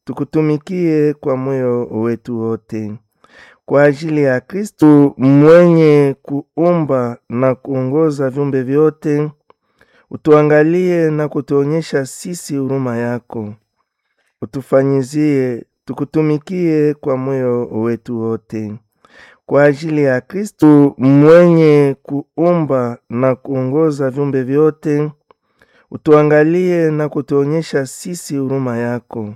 tukutumikie kwa moyo wetu wote. Kwa ajili ya Kristu mwenye kuumba na kuongoza viumbe vyote, utuangalie na kutuonyesha sisi huruma yako. Utufanyizie tukutumikie kwa moyo wetu wote. Kwa ajili ya Kristu mwenye kuumba na kuongoza viumbe vyote, utuangalie na kutuonyesha sisi huruma yako.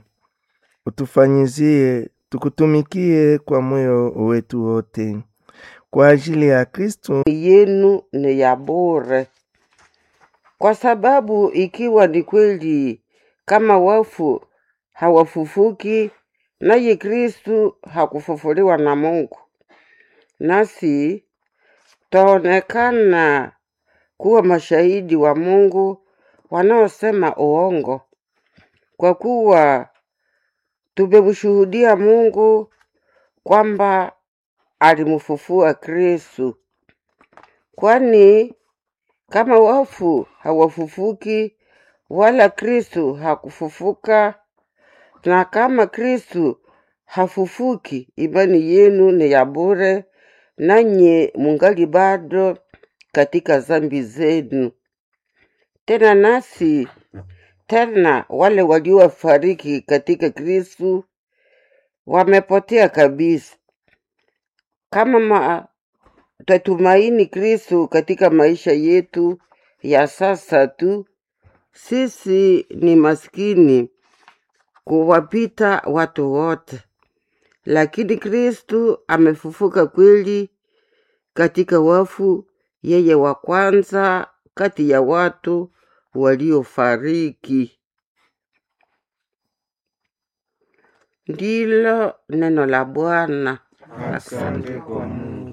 Utufanyizie tukutumikie kwa moyo wetu wote. Kwa ajili ya Kristu yenu ni ya bure, kwa sababu ikiwa ni kweli kama wafu hawafufuki, naye Kristu hakufufuliwa na Mungu, nasi taonekana kuwa mashahidi wa Mungu wanaosema uongo, kwa kuwa tumemshuhudia Mungu kwamba alimfufua Kristu. Kwani kama wafu hawafufuki, wala Kristu hakufufuka, na kama Kristu hafufuki, imani yenu ni ya bure, nanye mungali bado katika zambi zenu. Tena nasi tena wale waliofariki katika Kristu wamepotea kabisa. Kama ma, twatumaini Kristu katika maisha yetu ya sasa tu, sisi ni maskini kuwapita watu wote, lakini Kristu amefufuka kweli katika wafu, yeye wa kwanza kati ya watu waliofariki. Ndilo neno la Bwana. Asante kwa Mungu.